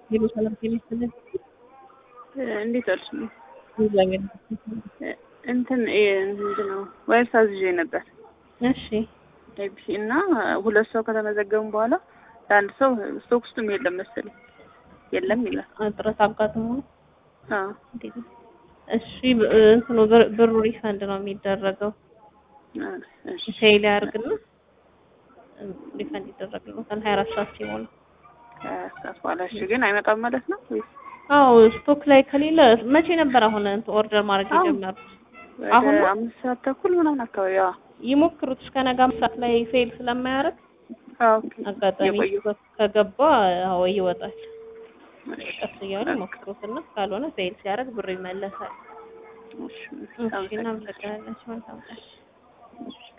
ሄሎ ሰላም ጤና ይስጥልኝ። እንዴት ዋልሽ? እግዚአብሔር እንትን ምንድን ነው ወይስ አዝዤ ነበር እሺ ኤቢሲ እና ሁለት ሰው ከተመዘገቡ በኋላ ለአንድ ሰው ስቶክ ውስጥም የለም መሰለኝ የለም ይላል። እጥረት አጋጥሞ ነው። አዎ እንዴት ነው? እሺ ብ- እንትኑ ብር- ብሩ ሪፈንድ ነው የሚደረገው። እሺ ፌል ያርግና ሪፈንድ ይደረግልዎታል ሀያ አራት ሰዓት ሲሞላ። ከሰዓት በኋላ እሺ። ግን አይመጣም ማለት ነው ወይስ አዎ ስቶክ ላይ ከሌለ መቼ ነበር አሁን እንትን ኦርደር ማድረግ አሁን። የጀመሩት? ወደ አሁን ነው? አምስት ሰዓት ተኩል ምናምን አካባቢ? አዎ ይሞክሩት እስከ ነገ አምስት ሰዓት ላይ ፌል ስለማያደርግ አዎ ኦኬ። አጋጣሚ የቆየው ከገባ አዎ ይወጣል። እሺ ቀስ እያሉ ሞክሩትና ካልሆነ ፌል ሲያደርግ ብር ይመለሳል። እሺ እሺ እናመሰግናለን። መልካም ቀን። እሺ